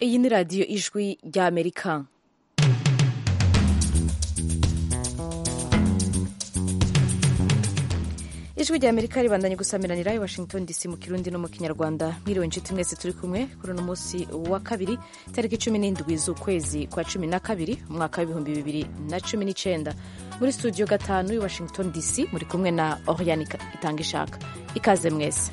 iyi ni radiyo ijwi ry'amerika ijwi rya amerika ribandanye gusamiranira i washington dc mu kirundi no mu kinyarwanda mwiriwe inshuti mwese turi kumwe kuri uno munsi wa kabiri tariki cumi n'indwi z'ukwezi kwa cumi na kabiri umwaka w'ibihumbi bibiri na cumi n'icenda muri studio gatanu i washington dc muri kumwe na oriane itanga ishaka ikaze mwese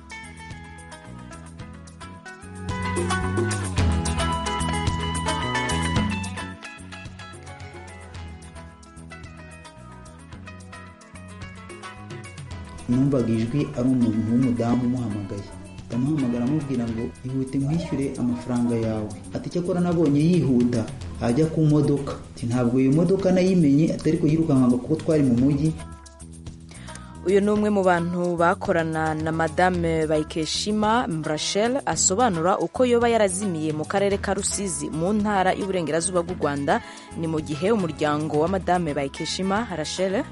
numvaga ijwi ari umuntu w'umudamu umuhamagaye ndamuhamagara amubwira ngo ihute nkwishyure amafaranga yawe ati cyakora nabonye yihuta ajya ku modoka ati ntabwo iyo modoka nayimenye atari ko yirukankaga kuko twari mu mujyi uyu ni umwe mu bantu bakorana na madame bayikeshima rachel asobanura uko yoba yarazimiye mu karere ka rusizi mu ntara y'uburengerazuba bw'u rwanda ni mu gihe umuryango wa madame bayikeshima rachel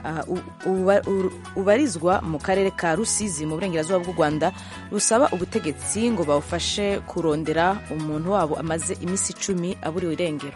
ubarizwa mu karere ka rusizi mu burengerazuba bw'u rwanda rusaba ubutegetsi ngo bawufashe kurondera umuntu wabo amaze iminsi icumi aburiwe irengero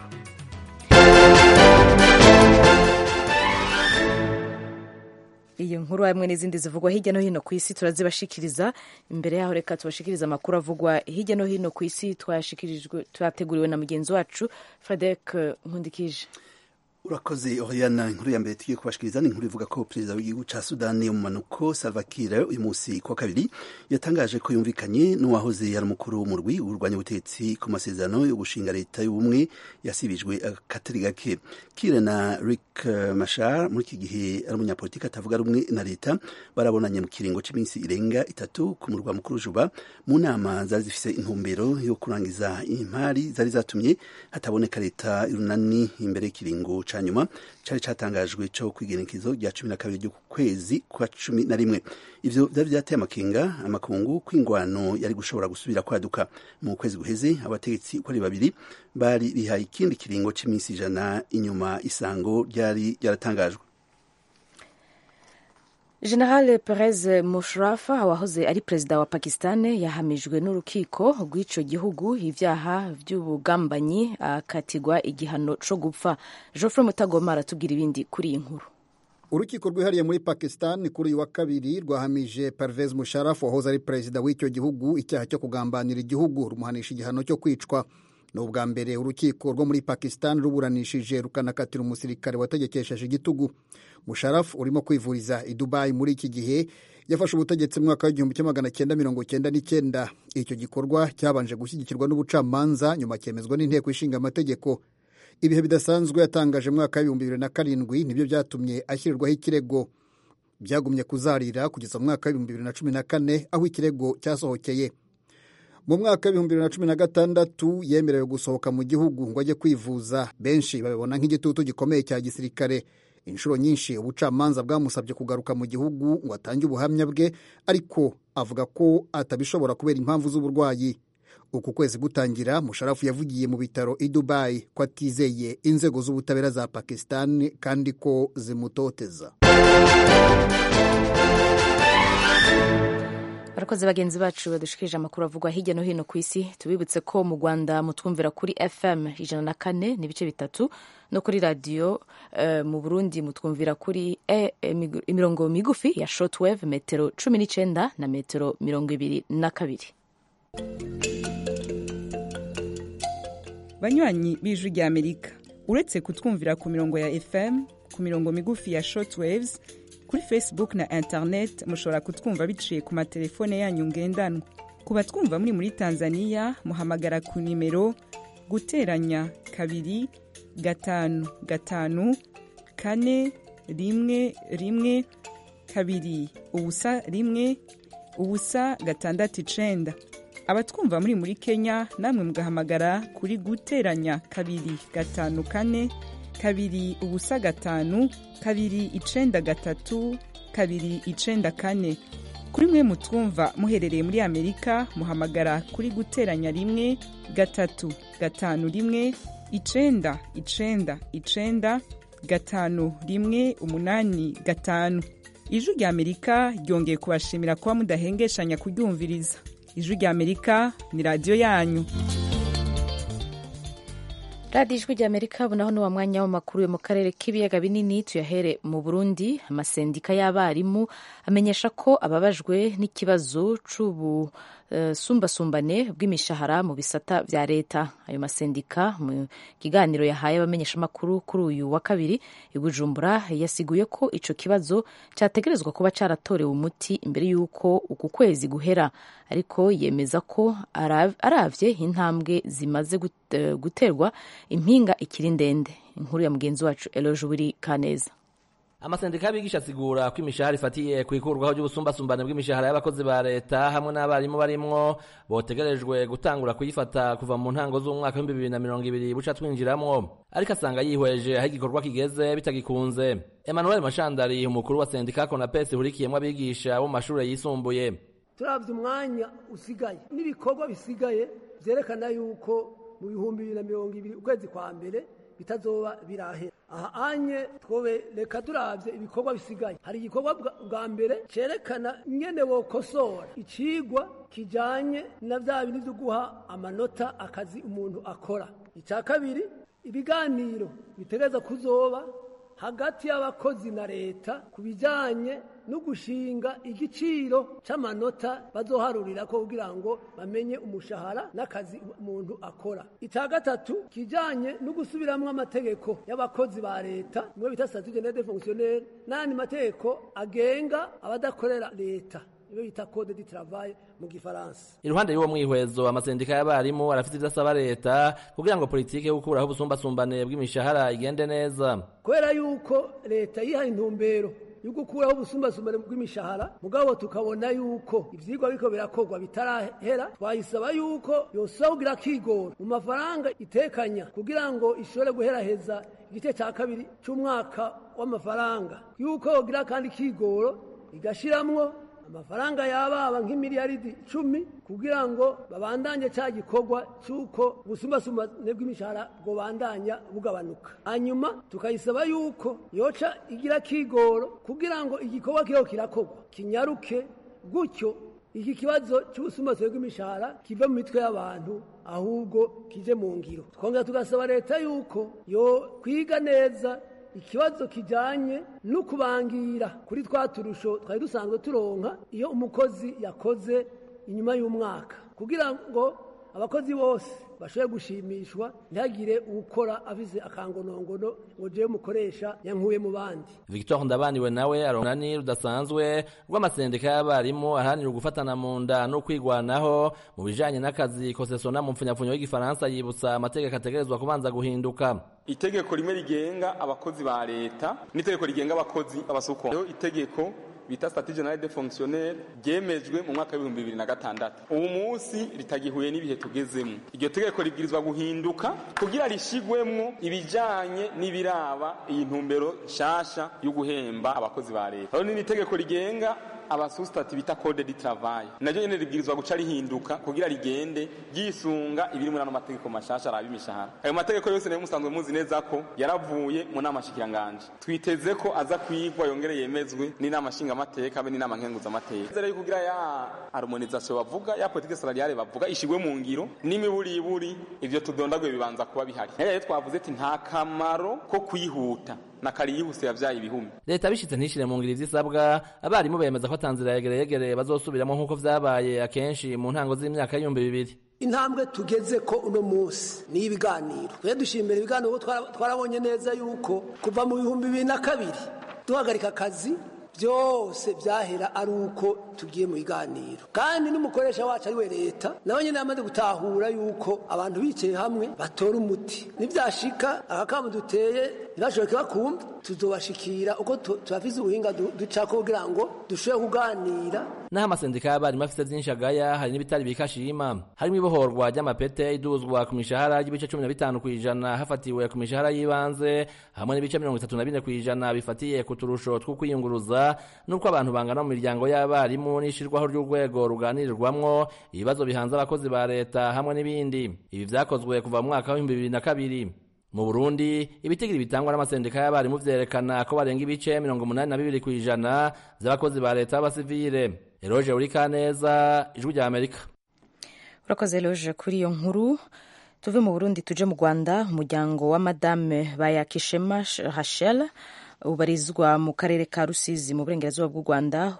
iyi nkuru hamwe n'izindi zivugwa hirya no hino ku isi turazibashikiriza imbere yaho reka tubashikirize amakuru avugwa hirya no hino ku isi twateguriwe na mugenzi wacu frederic nkundikije urakoze oriana inkuru ya mbere tugiye kubashikiriza ni inkuru ivuga ko perezida w'igihugu ca sudani mu manuko salva kiir uyu munsi kuwa kabiri yatangaje ko yumvikanye n'uwahoze yari umukuru w'umurwi urwanya ubutegetsi ku masezerano yo gushinga leta y'ubumwe yasibijwe akatari gake kiir na rick mashar muri iki gihe ari umunyapolitiki atavuga rumwe na leta barabonanye mu kiringo cy'iminsi irenga itatu ku murwa mukuru juba mu nama zari zifise intumbero yo kurangiza impari zari zatumye hataboneka leta y'urunani imbere y'ikiringo nyuma cyari cyatangajwe cyo kwigenekezo rya cumi na kabiri ry'ukwezi kwa cumi na rimwe ivyo vyari vyateye amakenga amakungu kw'ingwano yari gushobora gusubira kwaduka mu kwezi guheze abategetsi uko ari babiri bari bihaye ikindi kiringo c'iminsi ijana inyuma isango ryari ryaratangajwe general perez mushraf wahoze ari perezida wa pakistan yahamijwe n'urukiko rw'ico gihugu ivyaha vy'ubugambanyi akatigwa igihano co gupfa geoffrey mutagoma aratubwira ibindi kuri iyi nkuru urukiko rwihariye muri pakistan kuri uyu wa kabiri rwahamije pervez musharaf wahoze ari perezida w'icyo gihugu icyaha cyo kugambanira igihugu rumuhanisha igihano cyo kwicwa ni ubwa mbere urukiko rwo muri pakistan ruburanishije rukanakatira umusirikare wategekesheje igitugu musharafu urimo kwivuriza i dubayi muri iki gihe yafashe ubutegetsi mu mwaka w'igihumbi kimwe magana cyenda mirongo cyenda n'icyenda icyo gikorwa cyabanje gushyigikirwa n'ubucamanza nyuma cyemezwa n'inteko ishinga amategeko ibihe bidasanzwe yatangaje mu mwaka w'ibihumbi bibiri na karindwi nibyo byatumye ashyirirwaho ikirego byagumye kuzarira kugeza mu mwaka w'ibihumbi bibiri na cumi na kane aho ikirego cyasohokeye mu mwaka w'ibihumbi bibiri na cumi na gatandatu yemerewe gusohoka mu gihugu ngo ajye kwivuza benshi babibona nk'igitutu gikomeye cya gisirikare inshuro nyinshi ubucamanza bwamusabye kugaruka mu gihugu ngo atange ubuhamya bwe ariko avuga ko atabishobora kubera impamvu z'uburwayi uku kwezi gutangira musharafu yavugiye mu bitaro i dubayi ko atizeye inzego z'ubutabera za pakistan kandi ko zimutoteza barakoze bagenzi bacu badushikirije amakuru avugwa hirya no hino ku isi tubibutse ko mu rwanda mutwumvira kuri fm ijana na kane n'ibice bitatu no kuri radiyo uh, mu burundi mutwumvira kuri e, e, imirongo migufi ya shortwave metero cumi n'icyenda na metero mirongo ibiri na kabiri banywanyi b'ijwi rya amerika uretse kutwumvira ku mirongo ya fm ku mirongo migufi ya shortwaves kuri facebook na internet mushobora kutwumva biciye ku matelefone yanyu ngendanwa ku batwumva muri muri tanzania muhamagara ku nimero guteranya kabiri gatanu gatanu kane rimwe rimwe kabiri ubusa rimwe ubusa gatandatu icenda abatwumva muri muri kenya namwe mugahamagara kuri guteranya kabiri gatanu kane kabiri ubusa gatanu kabiri icenda gatatu kabiri icenda kane kuri mwe mutwumva muherereye muri amerika muhamagara kuri guteranya rimwe gatatu gatanu rimwe icenda icenda icenda gatanu rimwe umunani gatanu ijwi rya amerika ryongeye kubashimira kuba mudahengeshanya kuryumviriza ijwi rya amerika ni radiyo yanyu radiyo ijwi rya amerika ubu naho ni wa mwanya w'amakuru yo mu karere k'ibiyaga binini tuyahere mu burundi amasendika y'abarimu amenyesha ko ababajwe n'ikibazo c'ubu uh, sumbasumbane bw'imishahara mu bisata vya leta ayo masendika mu kiganiro yahaye abamenyeshamakuru kuri uyu wa kabiri i bujumbura yasiguye ko ico kibazo categerezwa kuba caratorewe umuti imbere y'uko uku kwezi guhera ariko yemeza ko aravye intambwe zimaze guterwa impinga ikiri ndende inkuru ya mugenzi wacu eloje buri kaneza amasendika y'abigisha asigura ko imishahara ifatiye ku ikurwaho ry'ubusumbasumbane bw'imishahara y'abakozi ba leta hamwe n'abarimu barimwo botegerejwe gutangura kuyifata kuva mu ntango z'umwaka w'ibihumbi bibiri na mirongo ibiri buca twinjiramwo ariko asanga yihweje aho igikorwa kigeze bitagikunze emmanuel mashandari umukuru wa sendika konapesi ihurikiyemwo abigisha bo mu mashure yisumbuye turavye umwanya usigaye n'ibikorwa bisigaye vyerekana yuko mu bihumbi bibiri na mirongo ibiri ukwezi kwa mbere bitazoba birahera aha anye twobe reka turavye ibikorwa bisigaye hari igikorwa bwa mbere cerekana ingene wokosora icigwa kijanye na vya bindi vyo guha amanota akazi umuntu akora ica kabiri ibiganiro bitegereza kuzoba hagati y'abakozi na leta ku bijanye no gushinga igiciro c'amanota bazoharurirako kugira ngo bamenye umushahara n'akazi umuntu akora icya gatatu kijanye no gusubiramwo amategeko y'abakozi ba leta niwe bita statut general de fonctionnaire n'ayandi mategeko agenga abadakorera leta niwe bita code du travail mu gifaransa iruhande y'uwo mwihwezo amasendika y'abarimu arafite ivyo asaba leta kugira ngo politike yo gukuraho ubusumbasumbane bw'imishahara igende neza kubera yuko leta yihaye intumbero yo gukuraho ubusumbasumbane bw'imishahara mugabo tukabona yuko ivyigwa biriko birakorwa bitarahera twayisaba yuko yosaba kugira akigora mu mafaranga itekanya kugira ngo ishobore guheraheza igice ca kabiri c'umwaka w'amafaranga yuko yogira kandi kigoro igashiramwo amafaranga yababa nk'imiliyaridi icumi kugira ngo babandanye ca gikorwa c'uko ubusumbasumbane bw'imishahara bwobandanya bugabanuka hanyuma tukayisaba yuko yoca igira kigoro kugira ngo igikorwa kiriho kirakorwa kinyaruke gutyo iki kibazo c'ubusumbasumbane bw'imishahara kive mu mitwe y'abantu ahubwo kije mu ngiro twongera tugasaba leta yuko yo kwiga neza ikibazo kijanye no kubangira kuri twa turusho twari dusanzwe turonka iyo umukozi yakoze inyuma y'umwaka kugira ngo abakozi bose bashobore gushimishwa ntihagire ukora avize akangonongono ngo jewe mukoresha yankuye mu bandi victor ndabaniwe nawe aronani rudasanzwe rw'amasendika y'abarimu aharanira ugufatana mu nda no kwigwanaho mu bijanye n'akazi kosesona mu mpfunyapfunyo y'igifaransa yibutsa amategeko ategerezwa kubanza guhinduka itegeko rimwe rigenga abakozi ba leta n'itegeko rigenga abakozi b'abasuko itegeko bita statut general de fonctionnaire ryemejwe mu mwaka w'ibihumbi bibiri na gatandatu ubu munsi ritagihuye n'ibihe tugezemo iryo tegeko ribwirizwa guhinduka kugira rishigwemwo ibijanye n'ibiraba iyi ntumbero nshasha yo guhemba abakozi ba leta rero ni itegeko rigenga abasusitati bita code du travail naryo nyene ribwirizwa guca rihinduka kugira rigende ryisunga ibiri muri ano mategeko mashasha araba imishahara ayo mategeko yose nayo musanzwe muzi neza ko yaravuye mu nama shikiranganje twiteze ko aza kwigwa yongere yemezwe n'inama nshingamateka be n'inama nkenguzamateka rero kugira ya harmonisation bavuga ya politique salariale bavuga ishigwe mu ngiro n'imiburiburi ivyo tudondaguye bibanza kuba bihari rero twavuze ati nta kamaro ko kwihuta na kari yihuse yavyaye ibihumbi leta bishitse ntishire mu ngiro ivyisabwa abarimu bemeza ko atanzira yegereyegere bazosubiramo nk'uko vyabaye akenshi mu ntango z'imyaka y'ibihumbi bibiri intambwe tugeze ko uno munsi ni ibiganiro twe dushimira ibiganiro twarabonye neza yuko kuva mu bihumbi bibiri na kabiri duhagarika akazi byose byahera ari uko tugiye mu biganiro kandi n'umukoresha wacu ari we leta nawe nyine yamaze gutahura yuko abantu bicaye hamwe batora umuti nibyashika akakamu duteye ntibashoboke bakumva tuzobashikira uko turafise ubuhinga ducako kugira ngo dushobore kuganira naho amasendika y'abarimu afite vyinshi agaya hari n'ibitari bikashima harimo ibohorwa ry'amapete iduzwa ku mishahara y'ibice cumi na bitanu kw'ijana hafatiwe ku mishahara y'ibanze hamwe n'ibice mirongo itatu na bine kw'ijana bifatiye ku turusho two kwiyunguruza n'uko abantu bangana mu miryango y'abarimu n'ishirwaho ry'urwego ruganirirwamwo ibibazo bihanze abakozi ba leta hamwe n'ibindi ibi vyakozwe kuva mu mwaka w'ibihumbi bibiri na kabiri mu burundi ibitigiri bitangwa n'amasendika y'abarimu vyerekana ko barenga ibice mirongo umunani na bibiri kw'ijana vy'abakozi ba leta b'abasivile eroje uri kaneza ijwi rya amerika urakoze eroje kuri iyo nkuru tuve mu burundi tuje mu rwanda umuryango wa madame bayakishema hashel ubarizwa mu karere ka rusizi mu burengerazuba bw'u rwanda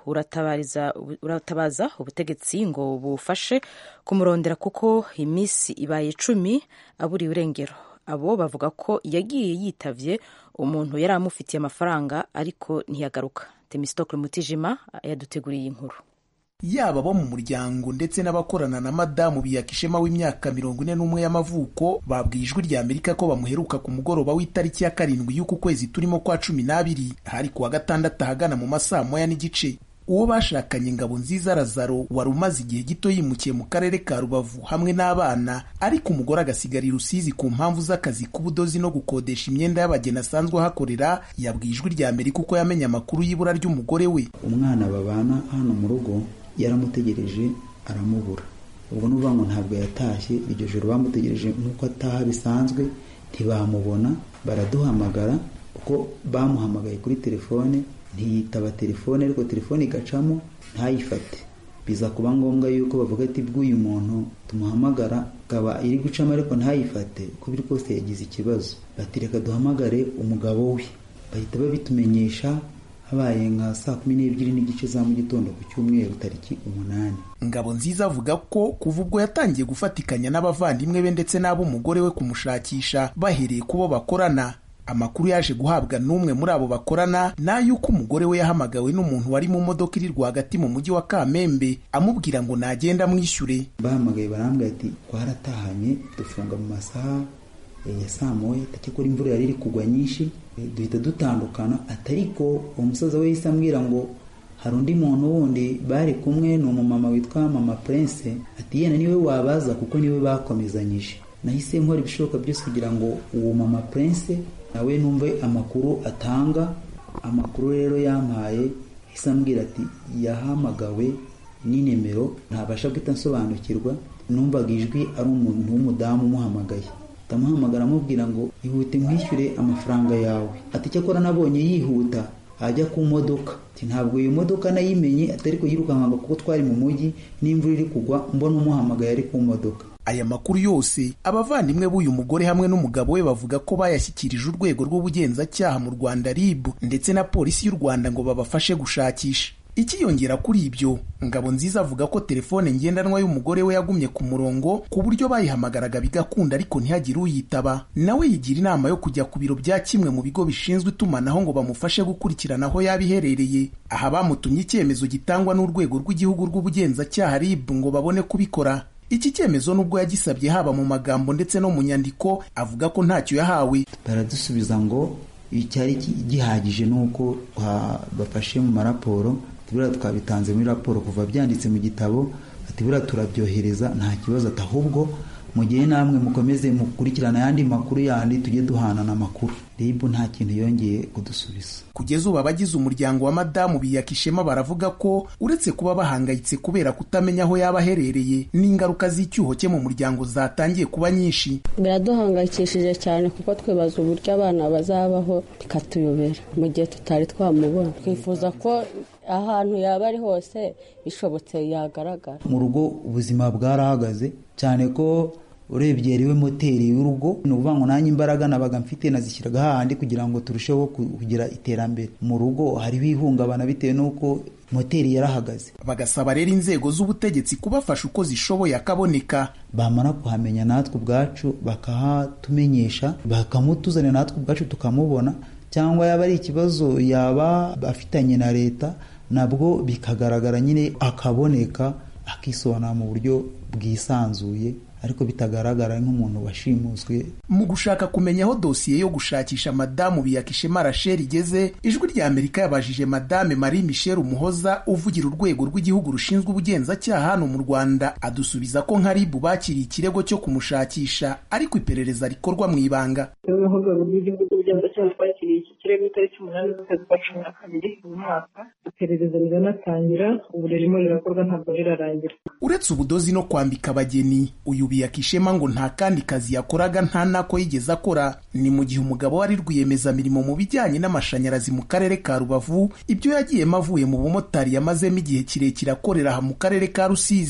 uratabaza ubutegetsi ngo bufashe kumurondera kuko iminsi ibaye icumi aburiye irengero abo bavuga ko yagiye yitavye umuntu yari amufitiye amafaranga ariko ntiyagaruka temistokle mutijima yaduteguriye inkuru yaba abo mu muryango ndetse n'abakorana na madamu biyakishema w'imyaka mirongo ine n'umwe y'amavuko babwiye ijwi rya amerika ko bamuheruka ku mugoroba w'itariki ya karindwi y'uku kwezi turimo kwa cumi n'abiri hari ku wa gatandatu ahagana mu masaa moya n'igice uwo bashakanye ngabo nziza razaro wari umaze igihe gito yimukiye mu karere ka rubavu hamwe n'abana ariko umugore agasigara i rusizi ku mpamvu z'akazi k'ubudozi no gukodesha imyenda y'abageni asanzwe ahakorera yabwiye ijwi rya amerika uko yamenye amakuru y'ibura ry'umugore we umwana babana hano mu rugo yaramutegereje aramubura ubwo n'uvuga ngo ntabwo yatashye iryo joro bamutegereje nk'uko ataha bisanzwe ntibamubona baraduhamagara kuko bamuhamagaye kuri telefone ntiyitaba telefone ariko telefone igacamo ntayifate biza kuba ngombwa yuko bavuga ati bw'uyu muntu tumuhamagara akaba iri gucamo ariko ntayifate uko biri kose yagize ikibazo bati reka duhamagare umugabo we bahita babitumenyesha habaye nka saa kumi n'ebyiri n'igice za mu gitondo ku cyumweru tariki umunani ngabo nziza avuga ko kuva ubwo yatangiye gufatikanya n'abavandimwe be ndetse n'ab'umugore we kumushakisha bahereye ku bo bakorana amakuru yaje guhabwa n'umwe muri abo bakorana ni ay'uko umugore we yahamagawe n'umuntu wari mu modoka iri rwagati mu mujyi wa kamembe amubwira ngo nagenda amwishyure bahamagaye barambwira ati twaratahanye dufunga mu masaha ya saa moya ko imvura yari iri kugwa nyinshi duhita dutandukana atariko uwo musaza we yahise ambwira ngo hari undi muntu wundi bari kumwe ni umumama witwa mama prince ati yenda niwe wabaza kuko niwe bakomezanyije nahise nkora ibishoboka byose kugira ngo uwo mama prince nawe numve amakuru atanga amakuru rero yampaye yahise ambwira ati yahamagawe n'inimero ntabasha guhita nsobanukirwa numvaga ijwi ari umuntu w'umudamu umuhamagaye ndamuhamagara amubwira ngo ihute nkwishyure amafaranga yawe ati cyakora nabonye yihuta ajya ku modoka ntabwo iyo modoka nayimenye atari kuyirukanka kuko twari mu mujyi n'imvura iri kugwa mbona umuhamagaye ari ku modoka aya makuru yose abavandimwe b'uyu mugore hamwe n'umugabo we bavuga ko bayashyikirije urwego rw'ubugenzacyaha mu rwanda rib ndetse na polisi y'u rwanda ngo babafashe gushakisha ikiyongera kuri ibyo ngabo nziza avuga ko telefone ngendanwa y'umugore we yagumye ku murongo ku buryo bayihamagaraga bigakunda ariko ntihagire uyitaba nawe yigira inama yo kujya ku biro bya kimwe mu bigo bishinzwe itumanaho ngo bamufashe gukurikirana aho yaba iherereye aha bamutumye icyemezo gitangwa n'urwego rw'igihugu rw'ubugenzacyaha rib ngo babone kubikora iki cyemezo nubwo yagisabye haba mu magambo ndetse no mu nyandiko avuga ko ntacyo yahawe baradusubiza ngo icyari gihagije ni uko bafashe mu maraporo buriya twabitanze muri raporo kuva byanditse mu gitabo ati buriya turabyohereza nta kibazo ati ahubwo mu gihe namwe mukomeze mukurikirana ayandi makuru yandi tujye duhanana amakuru rib nta kintu yongeye kudusubiza kugeza ubu abagize umuryango wa madamu biyakishema baravuga ko uretse kuba bahangayitse kubera kutamenya aho yaba aherereye n'ingaruka z'icyuho cye mu muryango zatangiye kuba nyinshi biraduhangayikishije cyane kuko twibaza uburyo abana bazabaho bikatuyobera mu gihe tutari twamubona twifuza ko ahantu yaba ari hose bishobotse yagaragara mu rugo ubuzima bwarahagaze cyane ko urebye yariwe moteri y'urugo ni ukuvuga ngo nanjye imbaraga nabaga mfite nazishyiraga hahandi kugira ngo turusheho kugira iterambere mu rugo hariho ihungabana bitewe n'uko moteri yarahagaze bagasaba rero inzego z'ubutegetsi kubafasha uko zishoboye akaboneka bamara kuhamenya natwe ubwacu bakahatumenyesha bakamutuzanira natwe ubwacu tukamubona cyangwa yaba ari ikibazo yaba afitanye na leta nabwo bikagaragara nyine akaboneka akisobanura mu buryo bwisanzuye ariko bitagaragara nk'umuntu washimuswe mu gushaka kumenya aho dosiye yo gushakisha madamu biyakishema rachel igeze ijwi rya amerika yabajije madame marie michel umuhoza uvugira urwego rw'igihugu rushinzwe ubugenzacyaha hano mu rwanda adusubiza ko nka ribu bakiriye ikirego cyo kumushakisha ariko iperereza rikorwa mu ibanga urwego rw'igihugu rw'ubugenzacyaha twakiriye iki kirego itariki umunani z'ukwezi kwa cumi na kabiri uyu mwaka iperereza riranatangira ubu ririmo rirakorwa ntabwo rirarangira uretse ubudozi no kwambika abageni uyu biyakishema ngo nta kandi kazi yakoraga nta nako yigeze akora ni mu gihe umugabo wari rwiyemezamirimo mu bijyanye n'amashanyarazi mu karere ka rubavu ibyo yagiyemo avuye mu bumotari yamazemo igihe kirekire akorera aha mu karere ka rusizi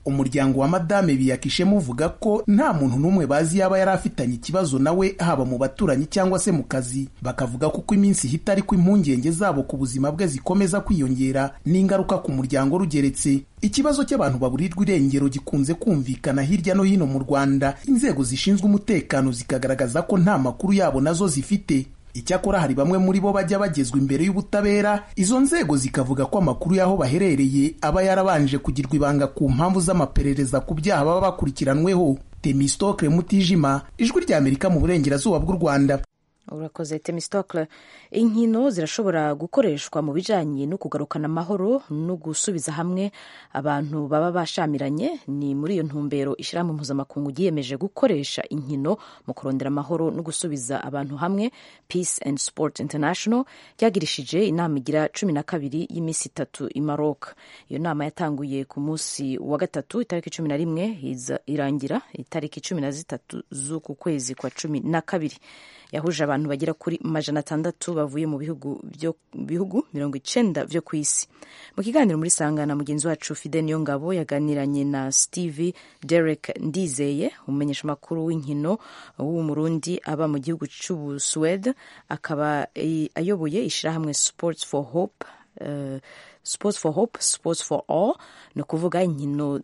umuryango wa madame biyakishemo uvuga ko nta muntu n'umwe bazi yaba yari afitanye ikibazo nawe haba mu baturanyi cyangwa se mu kazi bakavuga ko uko iminsi ihita ariko impungenge zabo ku buzima bwe zikomeza kwiyongera n'ingaruka ku muryango rugeretse ikibazo cy'abantu baburirwa irengero gikunze kumvikana hirya no hino mu rwanda inzego zishinzwe umutekano zikagaragaza ko nta makuru yabo nazo zifite icyakora hari bamwe muri bo bajya bagezwa imbere y'ubutabera izo nzego zikavuga ko amakuru y'aho baherereye aba yarabanje kugirwa ibanga ku mpamvu z'amaperereza ku byaha baba bakurikiranweho temistokle mutijima ijwi rya amerika mu burengerazuba bw'u rwanda urakoze temistokle inkino zirashobora gukoreshwa mu bijyanye no kugarukana amahoro no gusubiza hamwe abantu baba bashamiranye ni muri iyo ntumbero ishyirahamwe mpuzamakungu ryiyemeje gukoresha inkino mu kurondera amahoro no gusubiza abantu hamwe peace and sport international ryagirishije inama igira cumi na kabiri y'iminsi itatu i maroc iyo nama yatanguye ku munsi wa gatatu itariki cumi na rimwe irangira itariki cumi na zitatu z'uku kwezi kwa cumi na kabiri yahuje abantu bagera kuri majana atandatu bavuye mu bihugu bihugu mirongo icenda vyo ku isi mu kiganiro muri sangana mugenzi wacu fide niyo ngabo yaganiranye na steve derek ndizeye umumenyesha makuru w'inkino w'umurundi aba mu gihugu c'ubusuwede akaba ayoboye ishirahamwe sports for hope uh, sports for hope sports for all ni ukuvuga inkino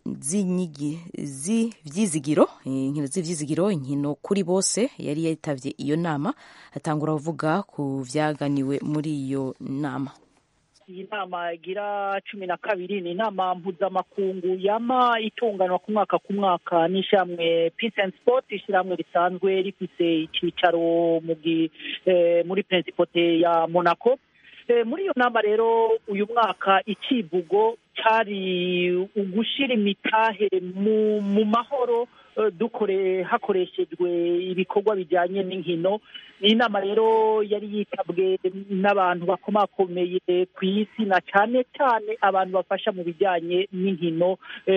z'ivyizigiro inkino z'ivyizigiro inkino kuri bose yari yitabye iyo nama atangura kuvuga ku vyaganiwe muri iyo nama iyi nama igira cumi na kabiri ni inama mpuzamakungu yama itunganwa ku mwaka ku mwaka n'ishyirahamwe peace and sport ishyirahamwe risanzwe rifise icyicaro muri principote ya monaco muri iyo nama rero uyu mwaka ikivugo cyari ugushyira imitahe mu mahoro dukore hakoreshejwe ibikorwa bijyanye n'inkino ni inama rero yari yitabwe n'abantu bakomakomeye ku isi na cyane cyane abantu bafasha mu bijyanye n'inkino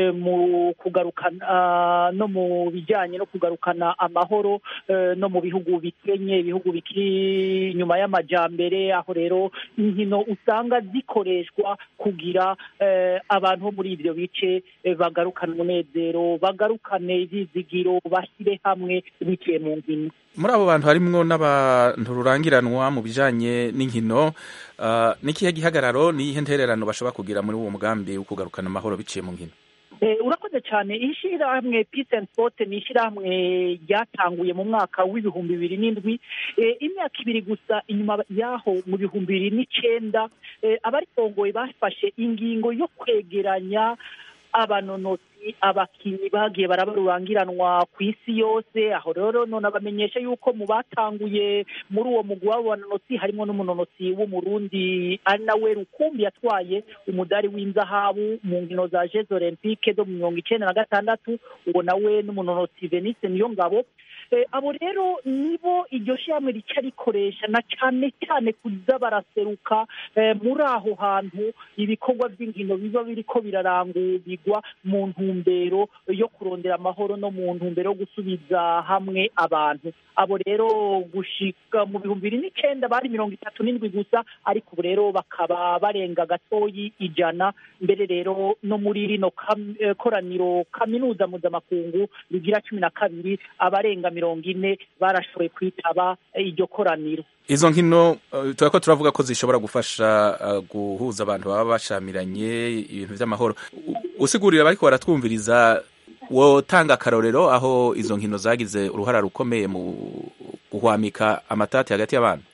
mu kugarukana no mu bijyanye no kugarukana amahoro no mu bihugu bikenye ibihugu bikiri inyuma y'amajyambere aho rero inkino usanga zikoreshwa kugira abantu bo muri ibyo bice bagarukane umunezero bagarukane ibyizigiro bashyire hamwe biciye mu nkino muri abo bantu harimwo n'abantu rurangiranwa mu bijanye n'inkino uh, n'ikihe gihagararo n'iyihe ntererano bashobora kugira muri uwo mugambi wo kugarukana amahoro biciye mu nkino urakoze cyane ishyirahamwe peace and sport ni ishyirahamwe ryatanguye mu mwaka w'ibihumbi bibiri n'indwi imyaka ibiri gusa inyuma y'aho mu bihumbi bibiri n'icyenda abaritongoye bafashe ingingo yo kwegeranya abanonotsi abakinnyi bagiye barabarurangiranwa ku isi yose aho rero none abamenyesha yuko mu batanguye muri uwo mugwi w'abo banonotsi harimo n'umunonotsi w'umurundi ari nawe rukumbi yatwaye umudari w'inzahabu mu nkino za jeux olympique zo mu mirongo icyenda na gatandatu uwo nawe n'umunonotsi venise niyo ngabo abo rero nibo iryo shyirahamwe rica rikoresha na cyane cyane kuza baraseruka muri aho hantu ibikorwa by'inkino biba biriko birarangurirwa mu ntumbero yo kurondera amahoro no mu ntumbero yo gusubiza hamwe abantu abo rero gushika mu bihumbi bibiri n'icyenda bari mirongo itatu n'indwi gusa ariko ubu rero bakaba barenga gatoyi ijana mbere rero no muri rino koraniro kaminuza mpuzamakungu rigira cumi na kabiri abarenga mirongo ine barashoboye kwitaba iryo koraniro izo nkino tuba ko turavuga ko zishobora gufasha guhuza abantu baba bashamiranye ibintu by'amahoro usigurira abariko baratwumviriza wotanga akarorero aho izo nkino zagize uruhara rukomeye mu guhwamika amatati hagati y'abantu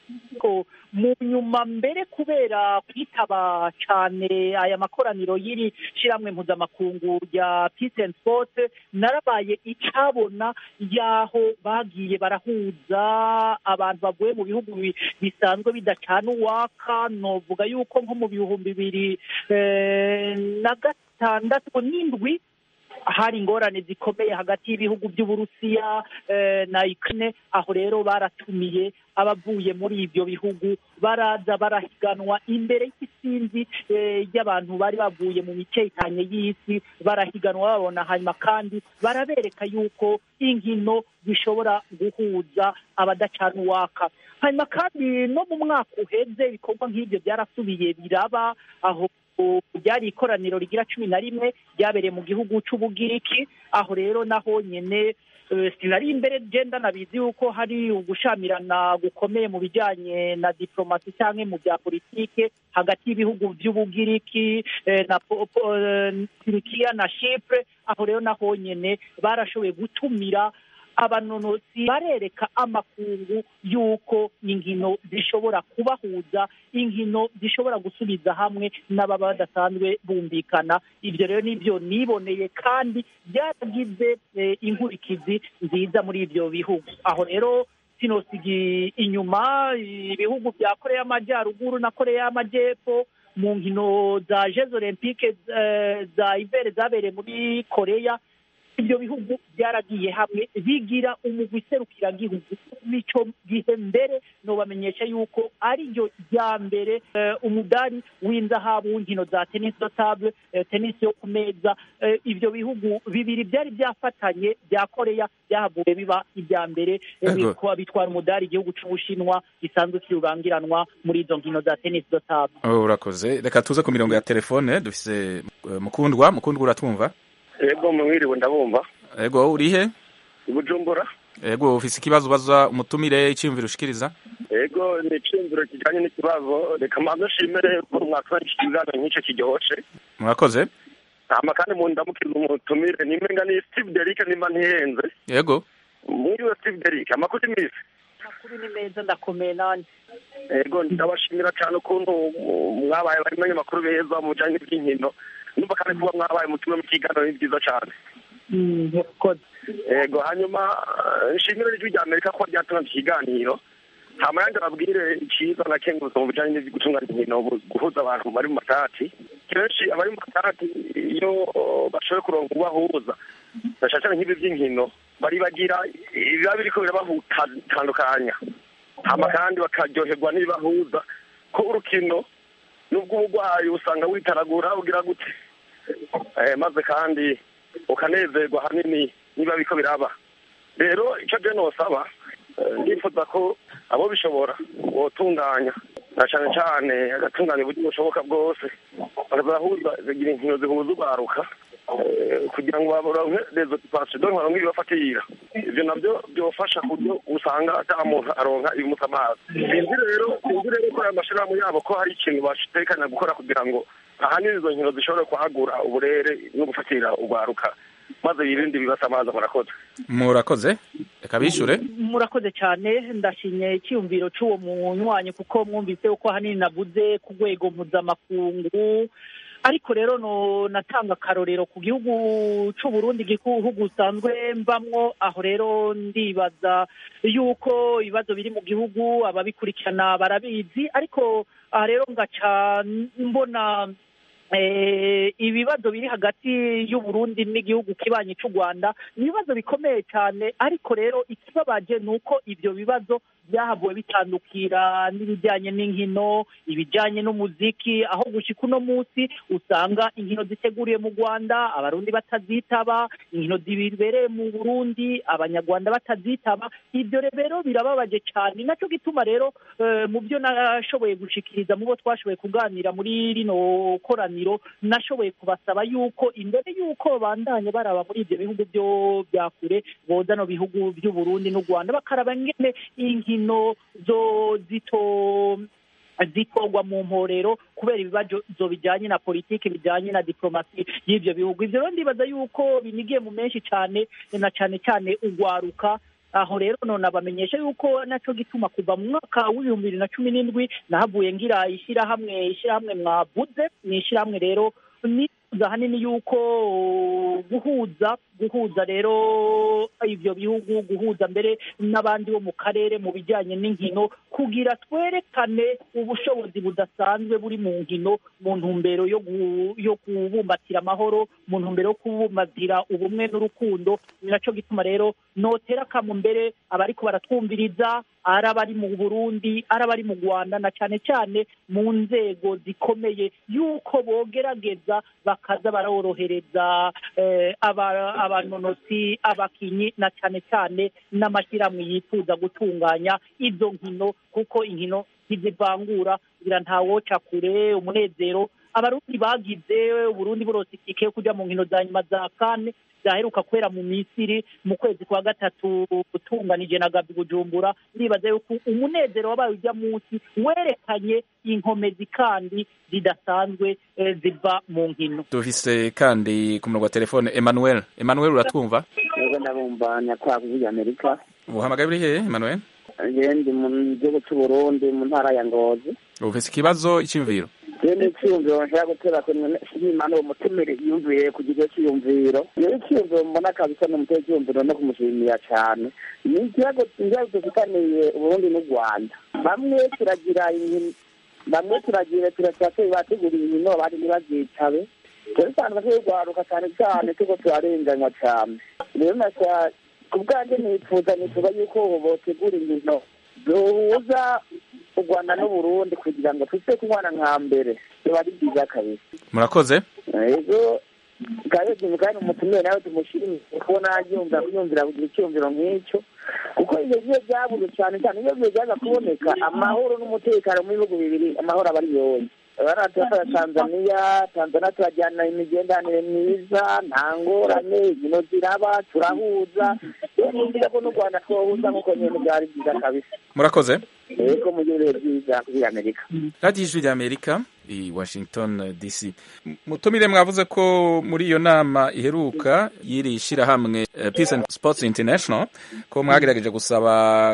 mu nyuma mbere kubera kwitaba cyane aya makoraniro y'iri shyirahamwe mpuzamakungu rya peace and sport narabaye icabona y'aho bagiye barahuza abantu bavuye mu bihugu bisanzwe bidacana uwaka novuga yuko nko mu bihumbi bibiri na gatandatu n'indwi hari ingorane zikomeye hagati y'ibihugu by'uburusiya na Ukraine aho rero baratumiye abavuye muri ibyo bihugu baraza barahiganwa imbere y'isinzi ry'abantu bari bavuye mu mice itanye y'isi barahiganwa babona hanyuma kandi barabereka yuko inkino zishobora guhuza abadacana uwaka hanyuma kandi no mu mwaka uheze ibikorwa nk'ibyo byarasubiye biraba aho ryari ikoraniro rigira cumi na rimwe ryabereye mu gihugu c'ubugiriki aho rero naho nyene eh, sinari imbere genda nabizi yuko hari ugushamirana gukomeye mu bijanye na diplomasi canke mu bya politike hagati y'ibihugu vy'ubugiriki eh, na po- po- eh, turikiya na shipre aho rero naho nyene barashoboye gutumira abanonosi barereka amakungu yuko inkino zishobora kubahuza inkino zishobora gusubiza hamwe n'ababa badasanzwe bumvikana ibyo rero nibyo niboneye kandi byaragize eh, inkurikizi nziza muri ibyo bihugu aho rero sinosiga inyuma ibihugu bya koreya y'amajyaruguru na koreya y'amajyepfo mu nkino za jeux olympique eh, za ivere zabereye muri koreya ibyo bihugu byaragiye hamwe bigira umugwi serukiragihugu mico gihe mbere nobamenyesha yuko ari ryo rya mbere eh, umudari w'inzahabu w'inkino za tennis de table eh, tennis yo ku meza eh, ibyo bihugu bibiri byari byafatanye bya koreya byahavuye biba ibya mbere eh, Ego. bitwa- bitwara umudari igihugu c'ubushinwa gisanzwe kirurangiranwa muri izo nkino za tennis de table Oh, urakoze reka tuze ku mirongo ya telefone dufise eh, mukundwa mukundwa uratwumva Ego mwiriwe ndabumva. ego urihe I Bujumbura. ego ufise ikibazo ubaza umutumire iciyumviro ushikiriza Ego ni iciyumviro kijanye n'ikibazo reka mbanze nshimire ko mwatwara iki kiganiro nk'ico kiryoshe. murakoze Hama kandi mu ndamukiriza umutumire nimenga ni Steve Derrick nimba ntihenze. ego Mwiriwe Steve Derrick amakuru imisi. amakuru ni meza ndakomeye nanjye Ego ndabashimira cyane ukuntu uh, mwabaye bari abanyamakuru beza mu bijanye n'iby'inkino. Numva kandi kuba mwabaye umutumire mu kiganiro ni byiza cyane. murakoze Ego hanyuma eh, nshimire ijwi rya Amerika ko ryatanze ikiganiro. hama yandi ababwire icyiza na kengurutse mu bijanye no gutunganya inkino bu- guhuza abantu bari mu matati kenshi abari mu matati iyo oh, bashoboye kuronka ubahuza bashashana nk'ibi by'inkino bari bagira ibiba biriko birabahutandukanya hama kandi bakaryoherwa n'ibibahuza ko urukino nubwo ubugwayi usanga witaragura ugira gute eh, maze kandi ukanezerwa hanini niba biko biraba rero icyo je nosaba eh, ndifuza ko abo bishobora botunganya na cane cane agatunganya uburyo bushoboka bwose bakazahuza bagira inkino zihuza urwaruka eh, kugira ngo baronke rezo pasi donc baronke ibibafatira ivyo navyo byofasha ku buryo usanga ata muntu aronka ibimuta amazi sinzi rero sinzi rero ko aya mashirahamwe yabo ko hari ikintu bashitekanya gukora kugira ngo ahanini izo nkino zishobore kwagura uburere no gufatira urwaruka maze birinde ibibasa amazi murakoze murakoze reka bishure murakoze cyane ndashimye icyiyumviro cy'uwo munywanyi kuko mwumvise ko ahanini navuze ku rwego mpuzamakungu ariko rero no natanga akarorero ku gihugu cy'u Burundi igihugu usanzwe mbamwo aho rero ndibaza yuko ibibazo biri mu gihugu ababikurikirana barabizi ariko aha rero ngaca mbona eh, ibibazo biri hagati y'u Burundi n'igihugu kibanyi cy'u Rwanda ni ibibazo bikomeye cyane ariko rero ikibabaje ni uko ibyo bibazo byahavuwe bitandukira n'ibijyanye n'inkino ibijyanye n'umuziki aho gushika uno munsi usanga inkino ziteguriye mu Rwanda abarundi batazitaba inkino zibereye mu Burundi abanyarwanda batazitaba ibyo rero birababaje cyane nacyo gituma rero eh, mu byo nashoboye gushikiriza mu bo twashoboye kuganira muri rino koraniro nashoboye kubasaba yuko imbere yuko bandanye baraba muri ibyo bihugu byo bya kure boza no bihugu by'u Burundi n'u Rwanda bakaraba ngene inkino zo zito zikorwa mu mporero kubera ibibazo bijyanye na politiki bijyanye na diplomasi y'ibyo bihugu ibyo rero ndibaza yuko binigiye mu menshi cyane na cyane cyane ugwaruka aho rero none abamenyesha yuko nacyo gituma kuva mu mwaka w'ibihumbi bibiri na cumi n'indwi nahavuye ngira ishyirahamwe ishyirahamwe mwavuze ni ishyirahamwe rero nifuza ahanini yuko guhuza guhuza rero ibyo bihugu guhuza mbere n'abandi bo mu karere mu bijyanye n'inkino kugira twerekane ubushobozi budasanzwe buri mu nkino mu ntumbero yo gu- yo kubumbatira amahoro mu ntumbero yo kubumbatira ubumwe n'urukundo ni nacyo gituma rero notera akamu mbere abariko baratwumviriza ari abari mu burundi ari abari mu rwanda na cyane cyane mu nzego zikomeye yuko bogerageza bakaza barorohereza eh, aba- abanonosi abakinyi na cyane cyane n'amashyirahamwe yifuza gutunganya izo nkino kuko inkino ntizivangura kugira ntawoca kure umunezero abarundi bagize uburundi burose itike yo kuja mu nkino za nyuma za kane zaheruka kwera mu misiri mu kwezi kwa gatatu utunganije na gabi bujumbura ndibaza yuko umunezero wabaye ujya munsi werekanye inkomezi kandi zidasanzwe eh, ziva mu nkino dufise kandi ku murongo wa telefone emmanuel emmanuel uratwumva Ego ndabumva nyakwaga muri Amerika. uhamagaye uri hehe emmanuel Je ndi mu gihugu cy'u Burundi mu ntara ya Ngozi. ufise ikibazo icyumviro Je ni icyumviro nshaka gutera ko Imana uwo mutumire yumviye ku kigo cy'iyumviro. Iyo icyumviro mbona kabisa ni umutwe cy'iyumviro no kumushimira cyane. Ni ikibazo ikibazo dufitaniye Uburundi n'u Rwanda. Bamwe turagira inkino bamwe turagira turacyateye bateguriye inkino abandi ntibazitabe. Turisanzwe turwaruka cyane cyane tuko turarenganywa cyane. Rero nashaka ku bwanjye nifuza nifuza yuko botegura inkino duhuza u rwanda n'uburundi kugira ngo tuze kubana nka mbere biba ari byiza kabisa murakoze ego karebye mugani umutumire nawe tumushimire kubona yumva yumvira kugira icyumviro nk'icyo kuko iyo gihe byabuze cyane cyane iyo bihe byaza kuboneka amahoro n'umutekano mu bihugu bibiri amahoro aba ari yose turafata tanzaniya tanzaniya turajyana imigenderanire myiza nta ngorane inkino ziraba turahuza rero ni byiza ko n'u rwanda twohuza nk'uko nyine byari byiza kabisa murakoze yego mugire ibihe byiza kuri amerika radiyo ijwi rya amerika i washington dc M- mutumire mwavuze ko muri iyo nama iheruka y'iri shyirahamwe eh, peace and sports international ko mwagerageje gusaba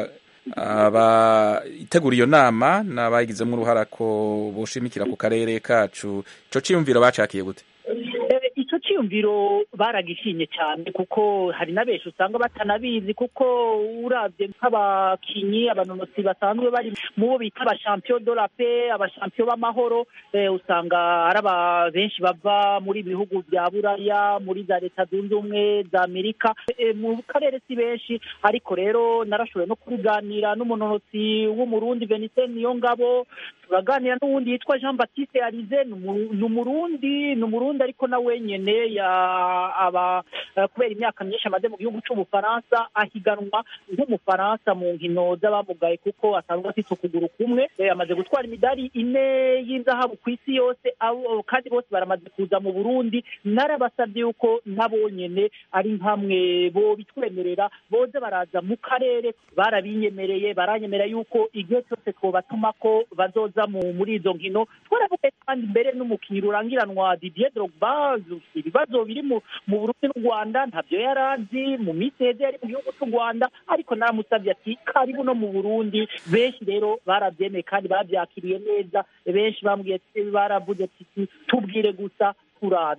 abayitegura iyo nama n'abayigizemo uruhara ko boshimikira ku karere kacu ico ciyumviro bacakiye gute Eh, ico ciyumviro baragishimye cyane kuko hari na benshi usanga batanabizi kuko uravye nk'abakinyi abanonotsi basanzwe bari mu bo bita abashampiyo de la paix abashampiyo b'amahoro eh, usanga ari aba benshi bava muri bihugu bya buraya muri za leta zunze ubumwe za amerika Eh, mu karere si benshi ariko rero narashoboye no kubiganira n'umunonotsi w'umurundi venise niyo ngabo turaganira n'uwundi yitwa jean baptiste arize ni umu- ni umurundi ni umurundi ariko na wenyene ya aba eh, kubera imyaka myinshi amaze mu gihugu c'ubufaransa ahiganwa nk'umufaransa mu nkino z'abamugaye kuko asanzwe afite ukuguru kumwe Eh, amaze gutwara imidari ine y'inzahabu ku isi yose abo- kandi bose baramaze kuza mu burundi narabasabye yuko nabo nyene ari nkamwe bo bitwemerera boze baraza mu karere barabinyemereye baranyemerera yuko igihe cyose twobatuma ko bazoza mu muri izo nkino twaravuga kandi mbere n'umukinnyi rurangiranwa Didier Drogba ibibazo biri mu mu Burundi n'u Rwanda ntabyo yari azi mu minsi heze yari mu gihugu cy'u Rwanda ariko naramusabye ati karibu no mu Burundi benshi rero barabyemeye kandi babyakiriye neza benshi bambwiye ati baravuze ati tubwire gusa turaza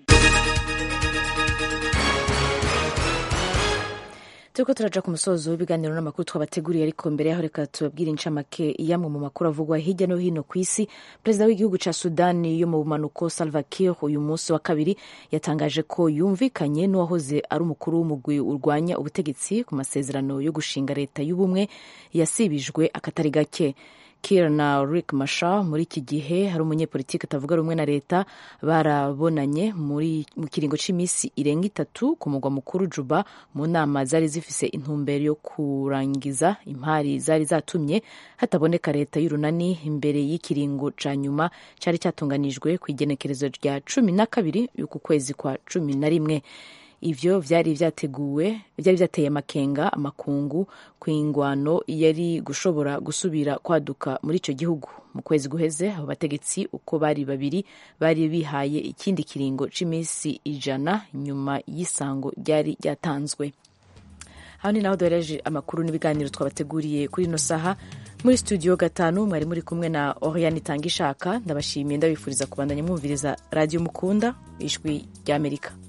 turiko turaja ku musozo w'ibiganiro n'amakuru twabateguriye ariko mbere yaho reka tubabwire incamake yamwe mu makuru avugwa hirya no hino ku isi perezida w'igihugu ca sudani yo mu bumanuko salva kiir uyu munsi wa kabiri yatangaje ko yumvikanye n'uwahoze ari umukuru w'umugwi urwanya ubutegetsi ku masezerano yo gushinga leta y'ubumwe yasibijwe akatari gake Kiir na Riek Machar muri iki gihe hari umunyepolitiki atavuga rumwe na leta barabonanye muri mu kiringo cy'iminsi irenga itatu ku mugwa mukuru Juba mu nama zari zifise intumbero yo kurangiza impari zari zatumye hataboneka leta y'urunani imbere y'ikiringo ca nyuma cari cyatunganijwe ku igenekerezo rya cumi na kabiri y'uku kwezi kwa cumi na rimwe ivyo vyari vyateguwe vyari vyateye amakenga amakungu ku ingwano yari gushobora gusubira kwaduka muri ico gihugu mu kwezi guheze abo bategetsi uko bari babiri bari bihaye ikindi kiringo c'iminsi ijana nyuma y'isango ryari ryatanzwe aho ni naho duhereje amakuru n'ibiganiro twabateguriye kuri ino saha muri studio gatanu mwari muri kumwe na oriane itanga ishaka ndabashimiye ndabifuriza kubandanya mwumviriza radiyo mukunda ijwi ry'amerika